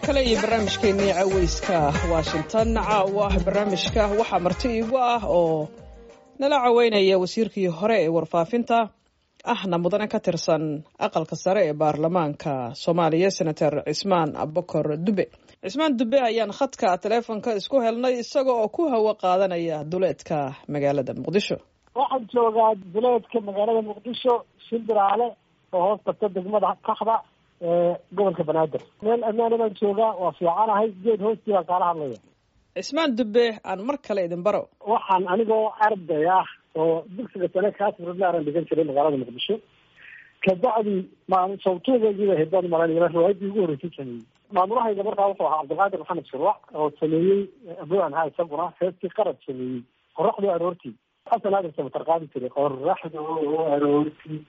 kale iyo barnaamijkeennii caweyska washington caawa barnaamijka waxaa marti iigu ah oo nala caweynaya wasiirkii hore ee warfaafinta ahna mudane ka tirsan aqalka sare ee baarlamaanka soomaaliya senator cismaan abokor dube cismaan dube ayaan khadka taleefonka isku helnay isaga oo ku hawo qaadanaya duleedka magaalada muqdisho waxaan joogaa duleedka magaalada muqdisho shimbiraale oo hoos tagta degmada kaxda ee gobolka banaadir meel ammaana baan joogaa waa fiicanahay geed hoostii baan kaala hadlaya cismaan dube aan mar kale idin baro waxaan anigoo arday ah oo dugsiga sane kaasrudlaaran dhigan jiray magaalada muqdisho kabacdi maalin sawtuugaygiiba hedaan malanaya riwaayadii ugu horreysay sameeyey maamulahayga markaa wuxuu ahaa cabdilqaadir maxamed shurwac oo sameeyey abaan ha isaguna heestii qarad sameeyey qoraxdu aroortii xasan aadan samatar qaadi jiray qoraxdu aroortii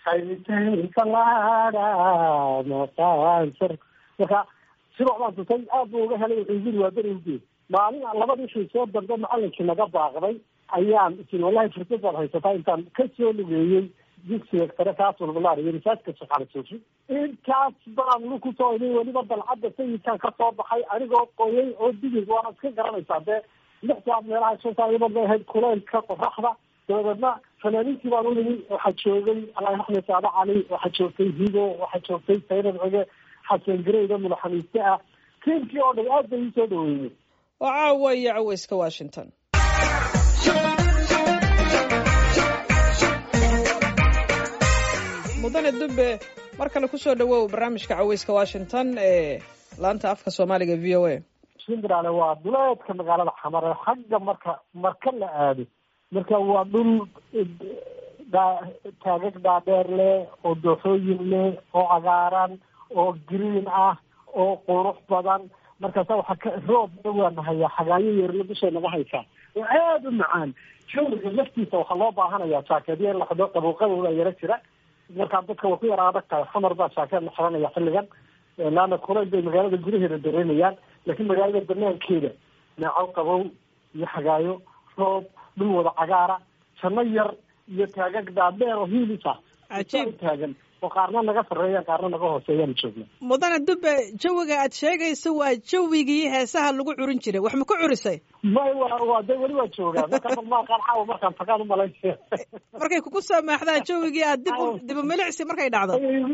marka sidoc baan tusay aad buu uga helay wuxuu yiri waa beri uge maalin labadii shii soo dambe macalinkii naga baaqday ayaan isin wallahi fursad baad haysataa intaan ka soo lugeeyey dugsiga sare kaaswalbalaar iyo risaaska shaqaale suufi intaas baan luku soo inay weliba dalcadda sayidkan ka soo baxay anigoo qoyay oo digig waana iska garanaysaa dee lix saad meelaha shan saa ibad bay ahayd kuleylka qoraxda dabadeedna fanaaniintii baan u nimi waxaa joogay allah raxme saada cali waxaa joogtay higo waxaa joogtay saynab cige xasan gareyda mulaxamiiste ah tiimkii oo dhan aad bay ii soo dhaweeyey oo caawa iyo caweyska washington mudane dube mar kale kusoo dhawow barnaamijka caweyska washington ee laanta afka soomaaliga v o a shimbiraale waa duleedka magaalada xamare xagga marka marka la aado marka waa dhul taagag dhaadheer leh oo dooxooyin leh oo cagaaran oo green ah oo qurux badan markaasa waxaa ka roobna waa nahaya xagaayo yeerla dushay naga haysaa oo aada u macaan jawriga laftiisa waxaa loo baahanayaa jaakeedyo in la xidho qabuuqadooda yaro jira markaa dadka way ku yara adag tahay xamar baa jaakeed la xiranaya xilligan laana kulayl bay magaalada gudaheeda dareemayaan laakiin magaalada banaankeeda neeco qabow iyo xagaayo roob dhul wada cagaara janno yar iyo taagag dhaadheer oo hiilisa cajiib taagan oo qaarna naga sarreeyaan qaarna naga hooseeyaan joogna mudane dube jawiga aad sheegayso waa jawigii heesaha lagu curin jiray wax ma ku curisay may wa waa de weli waa joogaa marka malmaaqaan caawa markaan tagaan umalaysa markay kugu soo maaxdaan jawigii aad dib u dib u milicsi markay dhacdo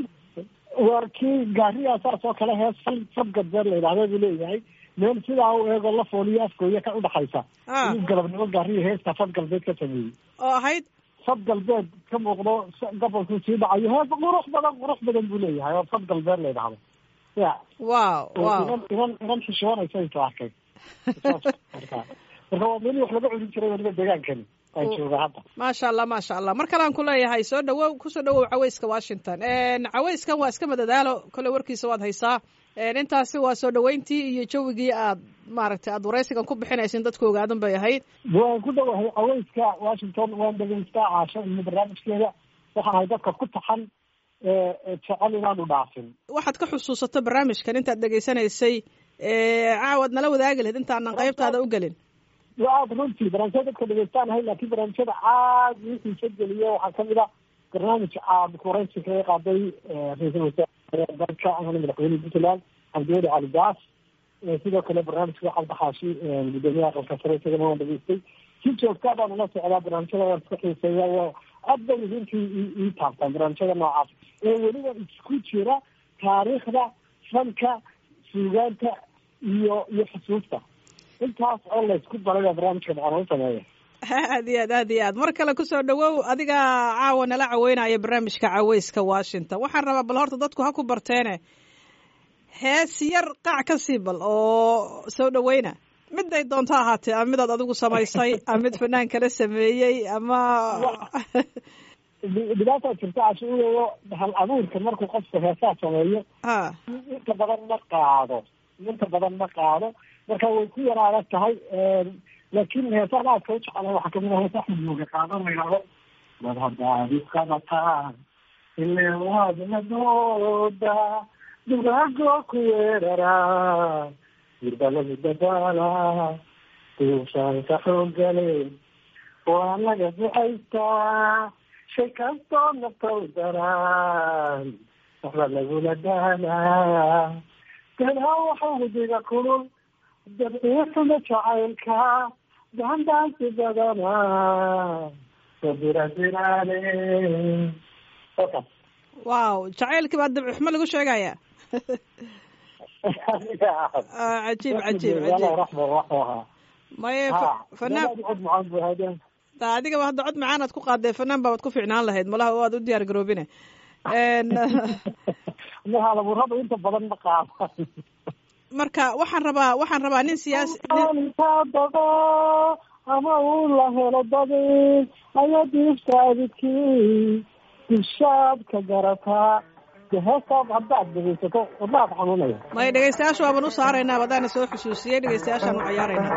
waa kii gaariyaa saas oo kale hees fal fadgadbeer la yidhahda buu leeyahay meel sidaa u eego la fooliyo afgooya ka udhaxaysa inuu galabnimo gaariya heesta fad galbeed ka sameeyey oo ahayd fad galbeed ka muuqdo gobolkuu sii dhacayo hees qurux badan qurux badan buu leeyahay oo fad galbeed la yidhahdo ya wow wow inan inan inan xishoonaysa intu arkay marka marka waa meli wax laga cudin jiray weliba deegaankani waa jooga hadda maasha allah maasha allah mar kalean ku leeyahay soo dhawow kusoo dhawow caweyska washington caweyskan waa iska madadaalo kole warkiisa waad haysaa intaasi waa soo dhaweyntii iyo jawigii aad maaragtay aad waraysigan ku bixinaysin dadku ogaadan bay ahayd waan ku dhawahay caweyska washington waan dhegeystaa caasho iyo barnaamijkeeda waxaan ahay dadka ku taxan jecel inaanu dhaafin waxaad ka xusuusato barnaamijkan intaad dhegeysanaysay caawaad nala wadaagi lahayd intaanan qaybtaada u gelin aada runtii barnaamijyada dadka dhegeystaanahay laakiin barnaamijyada aad ii xiisa geliye waxaa kamid a barnaamij aad waraysi kaga qaaday ra-iisul wasaare dalka ahna madaxweyne puntland cabdiweli cali gaas sidoo kale barnaamijka cabdi xaashi gudoomiyaha aqalka sare isagana waan dhageystay si joogtaa baan ula socdaa barnaamijyada waan iska xiiseeya aad bay runtii ii taabtaan barnaamijyada noocaas ee weliba isku jira taariikhda fanka suugaanta iyo iyo xusuusta intaas oo laysku daray baa barnaamijka dhacana u sameeya aad iyo aad aad iyo aad mar kale kusoo dhawow adiga caawa nala caweynaya barnaamijka caweyska washington waxaan rabaa bal horta dadku ha ku barteene hees yar qaac ka sii bal oo soo dhaweyna miday doonto ahaatee ama midaad adigu samaysay ama mid fanaan kala sameeyey ama dhibaataa jirta cashuureyo hal abuurka markuu qofka heesaa sameeyo ha inta badan ma qaado inta badan ma qaado marka way ku yar adag tahay laakiin heesaan aadka u jecelahay waxaa kamid ah hees axmed mooge qaado la yidhahdo wad haddaad isqabataan ile waad madooda dugaagoo ku weeraraa dirbalagu dadaala duushaanka xooggale waa laga ducaystaa shay kastoo naftow daraan waxba lagula daalaa danaa waxaudiga kulul dabciisuma jacaylka dandaansi badana sabirasiraale wow jacaylkii baa dabci xumo lagu sheegaya cajiib cajiib cajiib maye fanaan da adigaba hadda cod macaan aad ku qaadee fanaan baabaad ku fiicnaan lahayd malaha waad u diyaar garoobine mahalaburada inta badan ma qaada marka waxaan rabaa waxaan rabaa nin siyaasi dado ama uu la helo dadi aya diiftaadikii dishaad ka garataa heestaad haddaad dhegeysato wadnaad xanuunaya maya dhegeystayaasha waaban u saaraynaa wadaana soo xusuusiyey dhegeystayaashaan u cayaaraynaa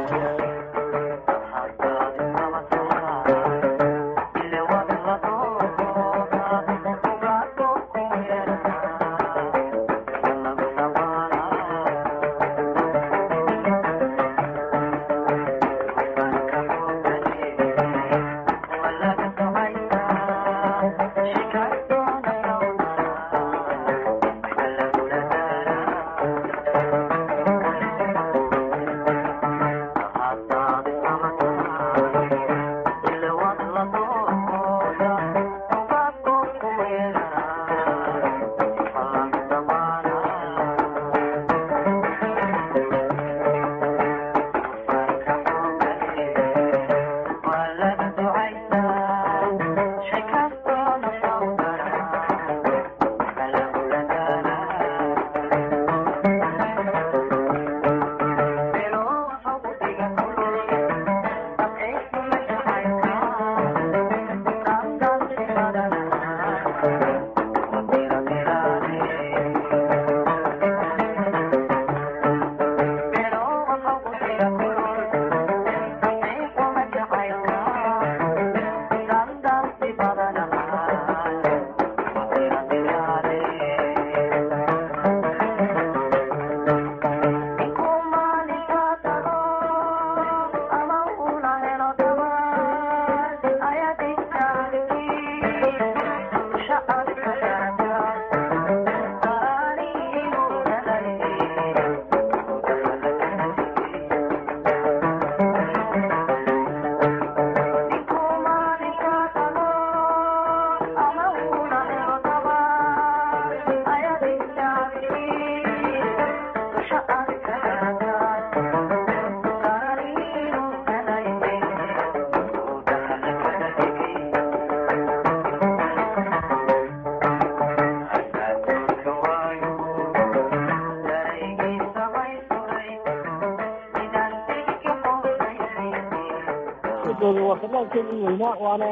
weynaa waana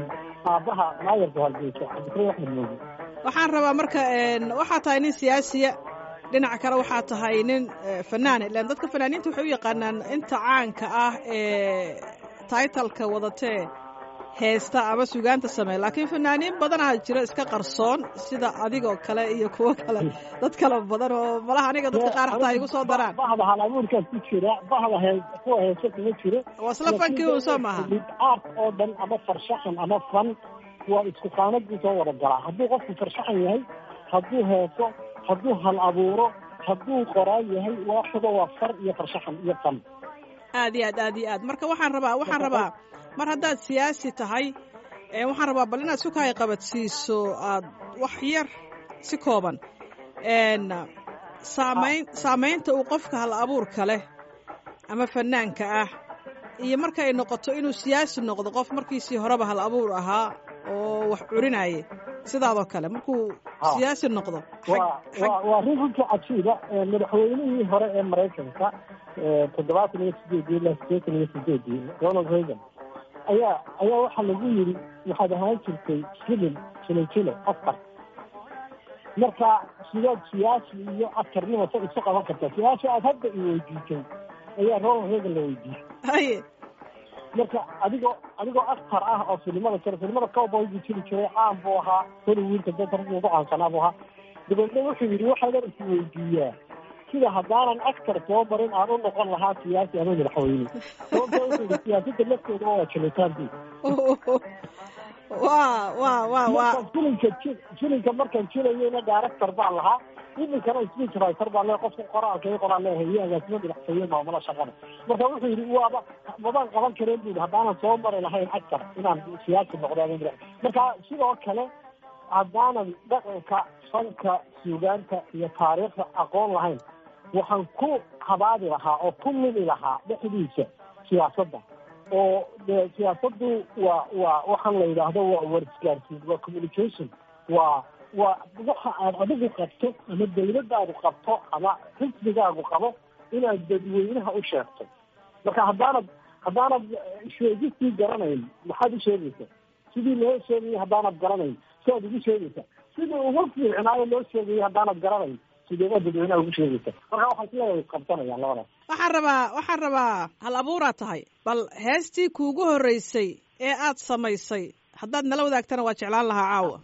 aabaha maayarka hargeysa cabdikariin axmed moogi waxaan rabaa marka waxaa tahay nin siyaasiya dhinaca kale waxaa tahay nin fanaan ilan dadka fanaaniinta waxay u yaqaanaan inta caanka ah ee taitalka wadatee heesta ama sugaanta sameeya laakiin fanaaniin badanaa jira iska qarsoon sida adigoo kale iyo kuwo kale dad kale badan oo malaha aniga dadka qaar xataa igu soo daraan bahda halabuurkaas ku jira bahda hee kuwa heesa kuma jiro waa isla fankii un soo maaha aart oo dhan ama farshaxan ama fan waa isku qaanadii soo wada galaa hadduu qofku farshaxan yahay hadduu heeso hadduu hal abuuro hadduu qoraan yahay waaxido waa far iyo farshaxan iyo fan aad iyo aad aad iyo aad marka waxaan rabaa waxaan rabaa mar haddaad siyaasi tahay waxaan rabaa bal inaad sukahay qabadsiiso aad wax yar si kooban saamayn saamaynta uu qofka hal abuurka leh ama fanaanka ah iyo marka ay noqoto inuu siyaasi noqdo qof markiisii horeba hal abuur ahaa oo wax curinaya sidaadoo kale markuu siyaasi noqdo waa rin runtii cajiiba madaxweynihii hore ee maraykanka toddobaatan iyo sideedii ilaa sideetan iyo sideedii ronald reagan ayaa ayaa waxaa lagu yiri waxaad ahaan jirtay filim jilojilo afar marka sidaad siyaasi iyo askarnimo sa isu qaban kartaa siyaasi aad hadda i weydiisay ayaa ronald reagan la weydiiyey haye marka adigoo adigoo askar ah oo filimada jira filimada cowboygii jiri jiray caan buu ahaa hollywoodka dadka ragga ugu caansanaa buu ahaa dabeedna wuxuu yidhi waxaadan is weydiiyaa sida haddaanan askar soo marin aan u noqon lahaa siyaasi ama madaxweyne sababta wuxuu yidhi siyaasadda lafteeda waa jilitaanbi wa wa wa wa filinka ji- filinka markaan jilayeyna director baan lahaa iminkana speech writer baan leeyahay qofka qoraalka i qoraan leeyahay iyo agaasimo madaxtooye maamula shaqada marka wuxuu yidhi waaba mabaan qaban kareen bu yidhi haddaanan soo mari lahayn agtar inaan siyaasi noqdo ama madax marka sidoo kale haddaanan dhaqanka fanka suugaanta iyo taariikhda aqoon lahayn waxaan ku habaadi lahaa oo ku lumi lahaa dhexdiisa siyaasadda oo de siyaasaddu waa waa waxaan la yidhaahdo waa warisgaarsiin waa communication waa waa waxa aad adigu qabto ama dawladdaadu qabto ama xisbigaagu qabo inaad dadweynaha u sheegto marka haddaanad haddaanad sheegistii garanayn maxaad u sheegaysa sidii loo sheegayay haddaanad garanayn siaad ugu sheegaysa sidii ugu fiicnaayo loo sheegayay haddaanad garanayn sideedaad dadweynaha ugu sheegaysa marka waxaa isleeyahay isqabsanayaan labadaas waxaan rabaa waxaan rabaa hal abuuraad tahay bal heestii kuugu horreysay ee aad samaysay haddaad nala wadaagtana waa jeclaan lahaa caawa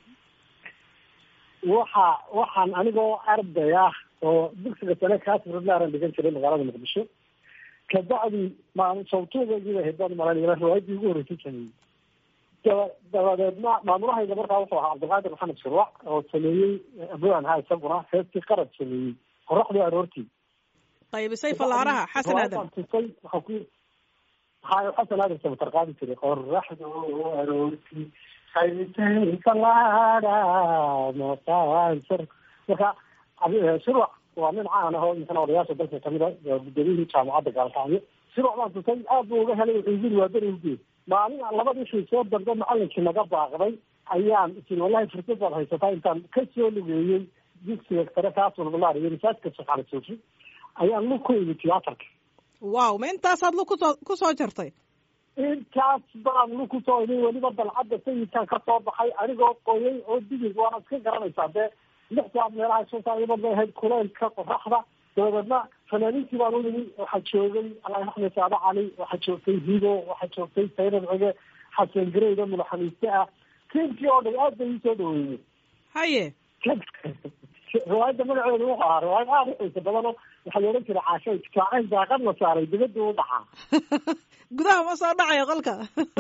waxa waxaan anigoo arday ah oo dugsiga sane kaasirlaaran dhigan jiray magaalada muqdisho kabacdi maalin sawtuugaygii bay haydaan malanayna riwaayadii ugu horreysay sameeyey daba dabadeedna maamulahayga markaa wuxuu ahaa cabdilqaadir maxamed shurwac oo sameeyey abwaan ha isaguna heestii qarad sameeyey qoraxdii aroortii qaybisay fallaaraha xasan aadan Riwaayadaan tusay waxaa ku hayo xasan aadan samatar qaadi jiray qoraxdu aroortii qaybisay fallaara maqaansar marka abi- shurwac waa nin caan ah oo imkana odayaasha dalka kamid a waa gudoomiyihii jaamacadda gaalkacyo shurwac baan tusay aad buu uga helay wuxuu yiri waa berigii maalin aan labadii shay soo dambe macalinkii naga baaqday ayaan isin wallahi fursad baad haysataa intaan ka soo lugeeyey dugsiga sare kaasulbulaar iyo risaajka shaqaale suufi ayaan lug ku imi tiyaatarka wow ma intaasaad lu kusoo ku soo jartay intaas baan lug kusoo imin weliba dalcadda sayidkan ka soo baxay anigoo qoyay oo digig waana iska garanaysaa dee lix saad meelaha shan saa ibad bay ahayd kuleylka qoraxda dabadeedna fanaaniintii baan u nimi waxaa joogay allah axmed saade cali waxaa joogtay hido waxaa joogtay saynab cige xasan gareyda madaxamiiste ah tiimkii oo dhan aad bay ii soo dhaweeyey haye riwaayadda magaceedu wuxuu ahaa riwaayad aada u xiisa badan oo waxaa la odhan jiray caashay jaacayn daaqad la saaray dibadda u dhacaa gudaha ma soo dhacayo qolka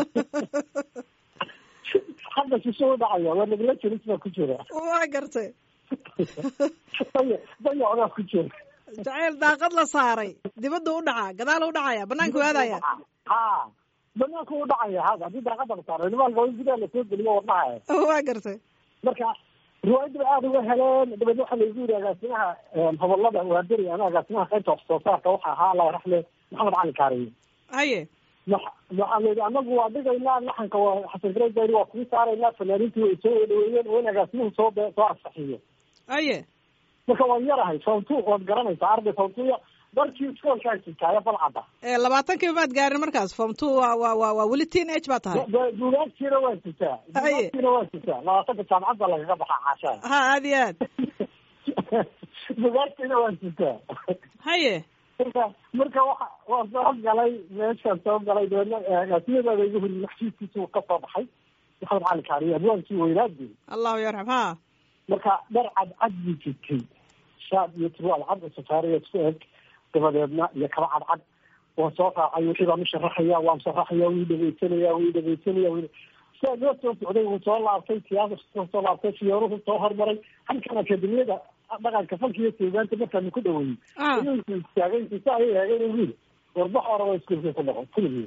hadda shisho u dhacaya waa nagla jiris baa ku jira waa gartay daya dayocdaa ku jira jacayl daaqad la saaray dibadda u dhacaa gadaal u dhacaya banaanka u aadaya ha banaanka u dhacaya hada haddii daaqada la saaray nimaanka waa in gudaha lasoo geliyo wadnaha waa gartay marka riwaayadda bay aada uga heleen dabeedna waxaa laygu yidhi agaasimaha hobolada waaberi ama agaasimaha qaybta wax soo saarka waxa ahaa allah raxme maxamed cali kaariye haye ma- waxaa la yidhi anagu waa dhigaynaa laxanka waa xasan garey baa yidhi waa kugu saaraynaa fanaaniintii way soo dhaweeyeen waa in agaasimuhu soo be- soo ansaxiyo haye marka waan yarahay sawtu waad garanaysaa arday sawtuya darkii iskoolkaa jirtaayo balcadda ee labaatankiiba maad gaarin markaas form two waa waa waa waa weli teen age baa tahay duugaagtiina waa jirtaa duugaagtiina waa jirtaa labaatanka jaamacadda lagaga baxaa caashaa ha aad iyo aad duugaagtiina waa jirtaa haye marka marka waxa waa soo galay meeshaan soo galay dabeedna agaasimadooda igu huri maxsiiskiisu ka soo baxay maxamed cali kaariye abwaankii weynaadii allahu yarxam ha marka dhar cadcad buu jirtay shaab iyo turwaal cad safaariya isku eg dabadeedna iyo kaba cadcad waan soo raacay wixii baan u sharaxaya waan sharaxaya wii dhegeysanaya wii dhegeysanaya wi sidaa loo soo socday wuu soo laabtay siyaasa soo laabtay fiyooruhu soo hormaray halkan akademiyada dhaqanka falka iyo suugaanta markaanu ku dhaweeyey Ah. inuu istaagay si ayay eegeen wiil warbax hore waa iskuulka ku dhaqo kuligii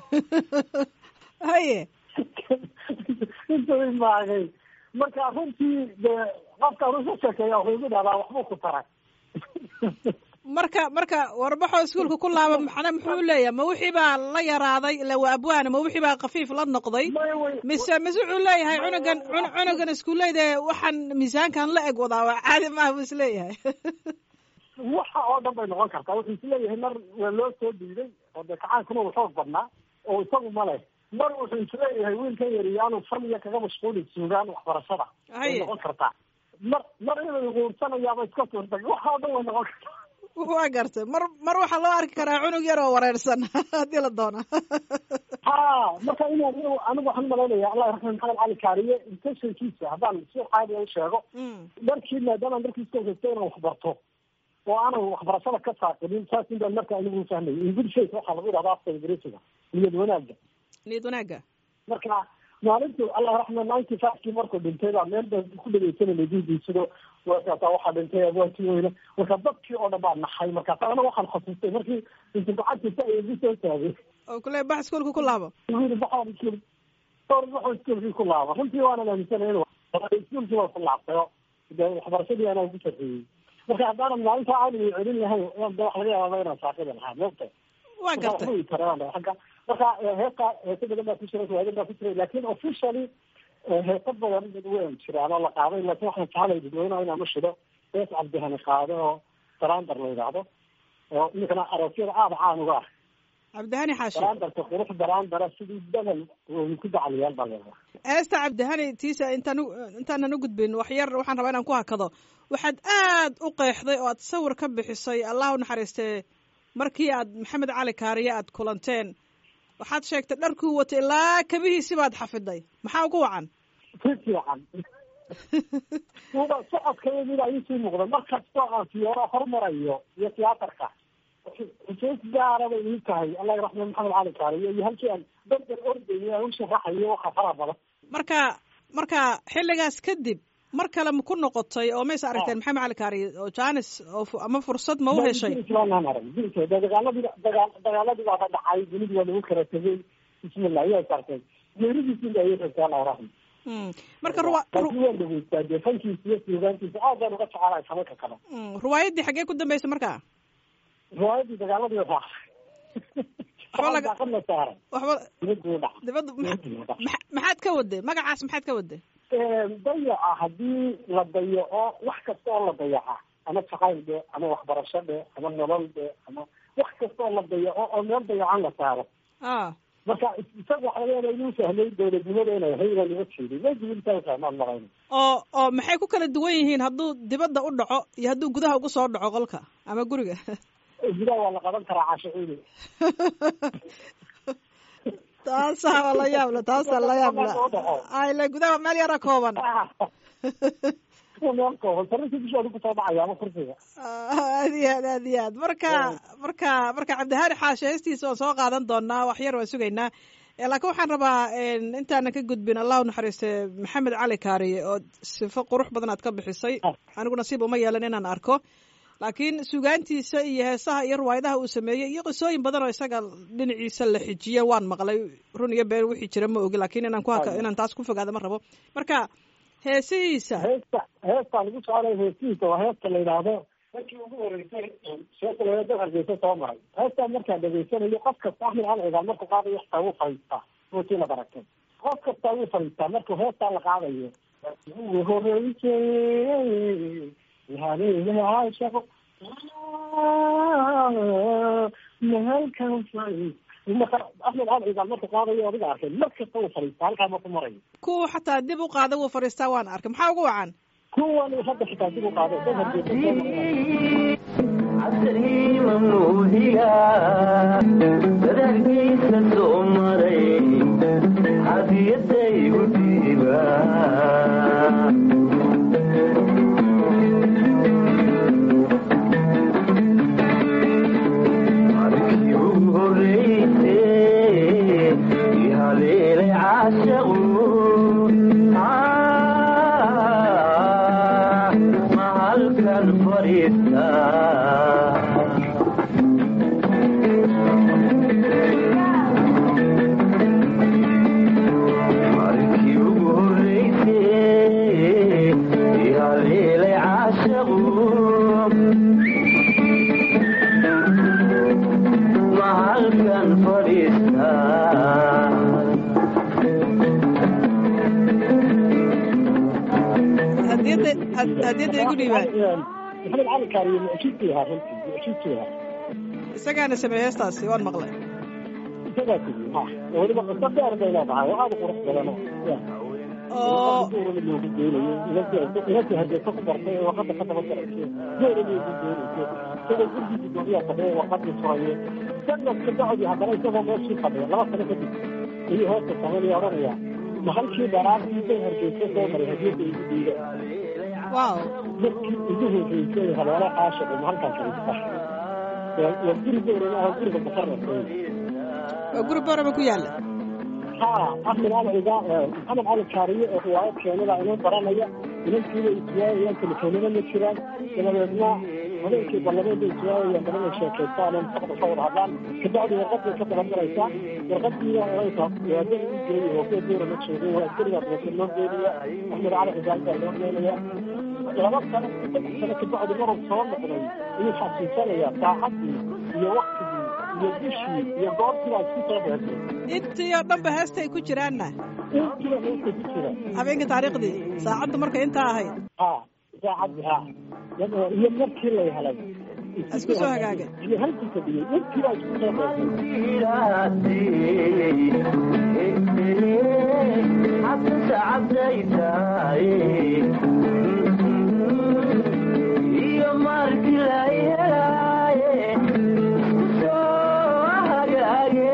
haye intuu imaagay marka runtii dee qofkaan usa sheekeeya wuxuu igu dhahdaa waxbuu ku taray marka marka warbaxoo iskuulka ku laaba maxna muxuu leeyahay ma wixii baa la yaraaday ila waa abwaana ma wixii baa khafiif la noqday May way- mise mise wuxuu leeyahay cunugan cun- cunugan iskuulleyda waxaan miisaankan la eg wadaa waa caadi maaha buu isleeyahay waxa oo dhan bay noqon kartaa wuxuu isleeyahay mar waa loo soo diiday oo dee kacaankuna uu xoog badnaa oo isagu ma leh mar wuxuu isleeyahay wiilkan yari yaanu faniya kaga mashquulin suugaan waxbarashada way Haye. noqon kartaa mar mar inuu guursanayaaba iska suurtag waxa oo dhan way noqon kartaa waa gartay mar mar waxaa loo arki karaa cunug yar oo wareersan haddii la doono ha marka inaan inuu anigu waxaan malaynaya allah raxme maxamed cali kaariye intentionkiisa haddaan si caadiya u sheego Mm. markii maadaama markii iskoolka iska inaan waxbarto oo aanan waxbarashada ka saaqinin saas in baan marka anigu fahmay in good faith waxaa lagu yidhahda afka ingiriisiga niyad wanaagga niyad wanaagga marka maalintu allah raxma ninety fivekii markuu dhintay baa meel baa ku dhegeysanayna diidiisado markaasa waxaa dhintay abwaati weyne marka dadkii oo dhan baa naxay markaas ana waxaan xasuustay markii intu gacanta sa igu soo taagay oo kule bax iskuolka ku laabo yiri baxaan iskuol dhowr baxoo iskuolkii ku laabo runtii waanan aaminsanay in iskuolkii waa ku laabtay oo de waxbarashadii anaa ku sarreeyey marka haddaanan maalinta aaniga celin lahayn de wax laga yaababa inaan saaqida lahaa moogta waa gartay agga marka heesta heeso badan baa ku jira waadan baa ku jira lakin officially heeso badan way jiraan oo la qaaday lakin waxaan jeclay dadweynaha inaan u shido hees cabdihani qaado oo daraandar la yidhaahdo oo iminkana aroosyada aada caan uga ah cabdihani xaashi daraandarka qurux daraandara sidii dabal ku dacliyaal baa leedahay heesta cabdihani tiisa intaan intaanan u gudbin wax yar waxaan rabaa inaan ku hakado waxaad aad u qeexday oo aad sawir ka bixisay allah u naxariistee markii aad maxamed cali kaariye aad kulanteen waxaad sheegtay dharkuu watay ilaa kabihiisi baad xafiday maxaa ugu wacan si fiican uba socodkayadii ayuu sii muuqda mar kastoo aan siyooro hormarayo iyo tiyaatarka xusuus gaara bay ii tahay allah raxme maxamed cali kaariye iyo halkii aan berber ordayo aan u sharaxayo waxa fara badan marka marka xilligaas kadib mar kale ma ku noqotay oo maysa aragteen maxamed cali kaariye oo janis oo ama fursad ma u heshay dagaaladii dagaa dagaaladii baa ka dhacay dunidi waa lagu kala tegay bismillah ayaa sartay geeridiisi ayay rabtay allah raxme marka ruwa laakiin waan dhageystaa dee fankiisa iyo suugaantiisa aad baan uga jecelahay samanka kale riwaayaddii xaggee ku dambeysay marka riwaayadii dagaaladii raacay daaqadna saaray waxba dibaduu dhac dibadda maxaad ka waday magacaas maxaad ka waday dayaca haddii la dayaco wax kasta oo la dayaca ama jacayl dhe ama waxbarasho dhe ama nolol dhe ama wax kasta oo la dayaco oo meel dayacan la saaro a marka isaga waxa laga yaaba inuu sahlay dowladnimada inay ahay inaan uga jeedin wajibintaasmaan marayna oo oo maxay ku kala duwan yihiin hadduu dibadda u dhaco iyo hadduu gudaha ugu soo dhaco qolka ama guriga gudaha waa la qaban karaa cashaciidi taasaa waa la yaabla taasaa la yaabla ayle gudaha meel yara kooban meel kooban sarrintii dushoodi kusoo dhacaya ama kursiga aad iyo aad aad iyo aad marka marka marka cabdihani xaashe heestiisa waan soo qaadan doonaa wax yar waan sugaynaa laakiin waxaan rabaa intaanan ka gudbin allah u naxariiste maxamed cali kaariye oo sifo qurux badan aad ka bixisay anigu nasiib uma yeelan inaan arko laakiin sugaantiisa iyo heesaha iyo riwaayadaha uu sameeyey iyo qisooyin badan oo isaga dhinaciisa la xijiye waan maqlay run iyo been wixii jira ma ogi lakin inaan ku inaan taas ku fogaada ma rabo marka heesihiisa heesta heestaa lagu socday heestihiisa waa heesta la yidhaahdo markii ugu horeysay sheekaleeda hargeysa soo maray heestaa markaa dhageysanayo qof kasta axmed cali cigaal markuu qaadayo xataa wuu fadhiistaa ruutii la baratay qof kastaa wuu fadhiistaa markuu heestaa la qaadayo ugu horeysay haleeyaashaqo mahalkan marka axmed cali cigaal markuu qaadayo adiga arkay mar kasta wuu fadhiistaa halkaa marku marayo kuwa xataa dib u qaada wuu fadhiistaa waan arkay maxaa ugu wacan kuwan hadda xitaa dib u qaaday dad casriima muudiga dadaalkiisa soo maray hadiyadaygu dhiiba markii ugu horeyse ihaleelay caashaqu mahalkan fadhiista markii ugu horeyse ihaleelay caashaqu mahalkan fadhiista hadiyadda hadiyadda igu dhiibaan maxamed cali kaariye mucjidkii ahaa runtii mucjidkii ahaa isagaana sameeyey heestaasi waan maqlay isagaa tigi ha weliba qiso dheer bay leedahay oo aada u qurux badan oo loogu geenayo inadii hadeesa ku bartay ee warqada ka daba garaysay geerada ugu geenayso isagoo gurgii gudoomiyaa fadhiya warqadii furaye sanadka bacdi haddana isagoo meeshii fadhiya laba sano kadib ayuu hoosta sameynaya odhanaya mahalkii dharaartii bay hargeysa soo maray hadiyadda igu dhiiga wow markii ugu horreysay haleelo caashiqu mahalkan fadhiista waa guriga oranaha guriga muqarrabka waa guri borama ku yaala ha axmed cali cigaa maxamed cali kaariye oo riwaayad keenada inuu baranaya inankiiba iswaayayaan telefoonada ma jiraan dabadeedna habeenkii ballameeda iswaayayaan badan ay sheekaystaan oo mustaqbal ka wada hadlaan kabacdi warqad bay ka daban maraysaa warqadiina oraysa waadada u geeyay oo kuwa duura ma joogay waa askarigaa dabasa loo geenaya axmed cali cigaa baa loo geenaya laba sano saddex sano kabacdi maruu soo noqday ayuu xasuusanayaa saacadii iyo waktigii iyo bishii iyo goortiibaa isku soo dheertay intii oo dhanba heesta ay ku jiraanna intiiba heesta ku jira habeenka taariikhdii saacaddu markay intaa ahayd ha saacadii ha iyo markii lay helay isku soo hagaagay iyo halkii fadhiyey intiibaa isku soo dheertay iyo markii la helaaye soo hagaage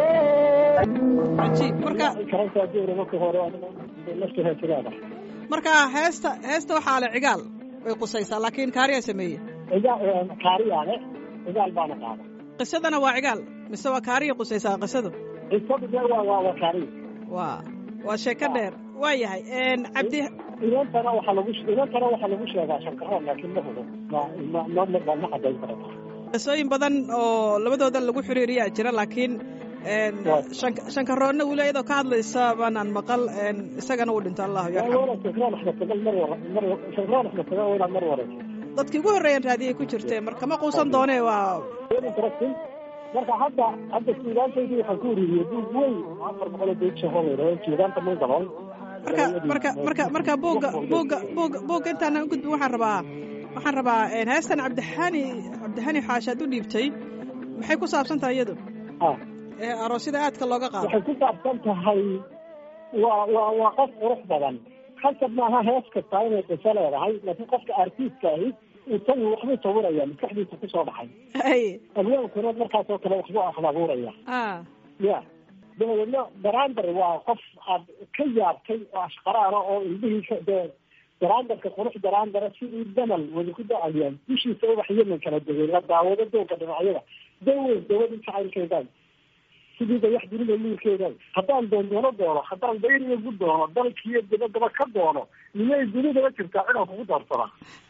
cajiib marka karantaa duura marka hore nafta heesileeda marka heesta heesta waxaa le cigaal way qusaysaa laakiin kaariyaa sameeye cigaal kaariyaane cigaal baana qaada qisadana waa cigaal mise waa kaariya qusaysaa qisadu cisadu dee waa waa waa kaariya waa waa sheeko dheer waa yahay cabdi inantana waxaa lagu inantana waxaa lagu sheegaa shankaroon laakiin ma hubo ma ma ma ma ma cadayn karata qisooyin badan oo labadooda lagu xiriiriyaa jira laakiin shan- shankaroonna weli iyadoo ka hadlaysa baanaan maqal isagana uu dhinto allahu yarxam wala shankaroon axmed sagal mar wara mar shankaroon axmed sagal waa inaad mar warayso dadkii ugu horreeyan raadiyay ku jirtee marka ma quusan doonee waa interesting marka hadda hadda suugaantaydii waxaan ku ururiyey buug weyn afar boqol oo beej shahoo layidhahdo suugaanta mangaboon marka marka marka marka buugga buugga buugga buugga intaana ugudbin waxaan rabaa waxaan rabaa heestan cabdixani cabdixani xaashaad u dhiibtay maxay ku saabsan tahay iyadu ah ee aroosyada aadka looga qaado waxay ku saabsan tahay waa waa waa qof qurux badan khasab maaha hees kasta inay qiso leedahay laakiin qofka artiistka ahi isagu waxbuu sawiraya maskaxdiisa kusoo dhacay ay alwaankuna markaas oo kale waxbuu ahlabuuraya ah ya dabadeedna barander waa qof aad ka yaabtay oo ashqaraana oo indhihiisa dee barandarka qurux barandara sidii damal wada ku da-ayaan dushiisa ubax yemen kala degay la daawado dooga dhinacyada daweyn dawadii jacaylkeedan sidii dayax dunida nuurkeedan haddaan doondoono doono haddaan dayriga ku doono dalkiiyo dabadaba ka doono miyay dunidaba jirtaa inaan kugu doorsadaa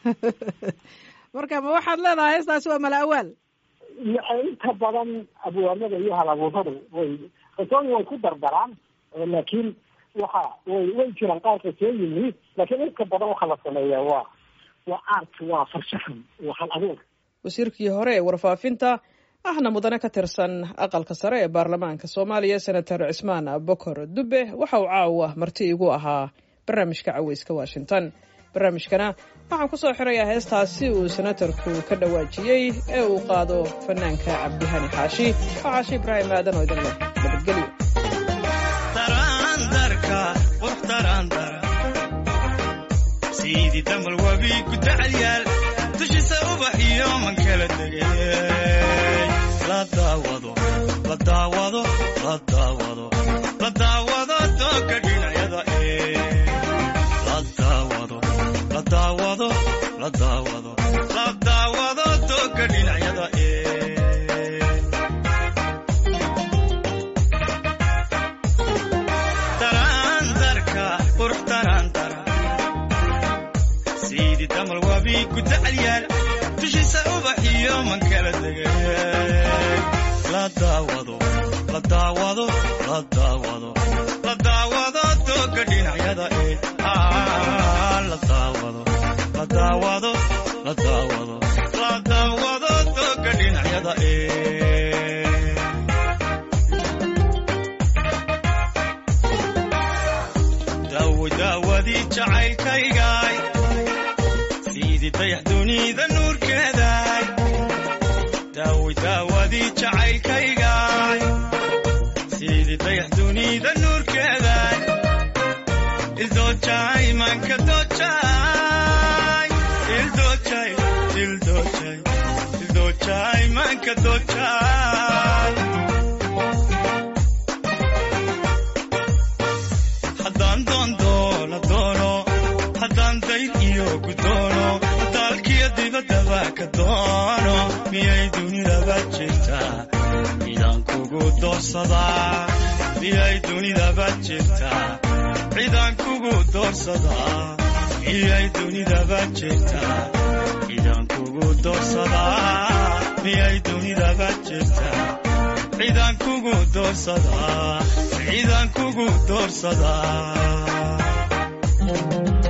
marka ma waxaad leedahay heestaasi waa mala awaal inta badan abwaanada iyo halabuuradu way qisooyin way ku dardaraan laakiin waxa way way jiraan qaar qisooyin yihiin laakiin inta badan waxa la sameeyaa waa waa art waa farshaxan waa hal abuur wasiirkii hore ee warfaafinta ahna mudane ka tirsan aqalka sare ee baarlamaanka soomaaliya senator cismaan bokor dube waxa uu caawa marti igu ahaa barnaamijka caweyska washington barnaamijkana waxaan ku soo xirayaa heestaasi uu senatarku ka dhawaajiyey ee uu qaado fanaanka cabdihani xaashi oo caashi ibraahim aadan oo idin leh nabadgelyo taraandarka qurux taraandara siidii damal wabi ku dacalyaal dushiisa ubax iyo man kala degay la daawado la daawado la daawado la daawado dooga dhinacyada ee la daawado la daawado la daawado la daawado dooga dhinacyada ee taraandarka qurux taraandara siidii damal wabi ku dacalyaal dushiisa ubax iyo man kala degay la daawado la daawado la daawado la daawado dooga dhinacyada ee Ah, la daawado la daawado la daawado la daawado dooga dhinacyada ee daawo daawadii jacaylkaygaay siidii dayax dunida nuurkeedaay daawo daawadii jacaylkaygaay siidii dayax dunida nuurkeedaay ildoojay manka doojay ildoojay ildoojay ildoojay manka doojay haddaan doondoono doono haddaan dayr iyo gudoono daalkiyo dibaddaba ka doono miyay dunidaba jirtaa midaan kugu doorsadaa miyay dunidaba jirtaa cidaan kugu doorsadaa miyay dunidaba jirtaa cidaan kugu doorsadaa miyay dunidaba jirtaa cidaan kugu doorsadaa cidaan kugu doorsadaa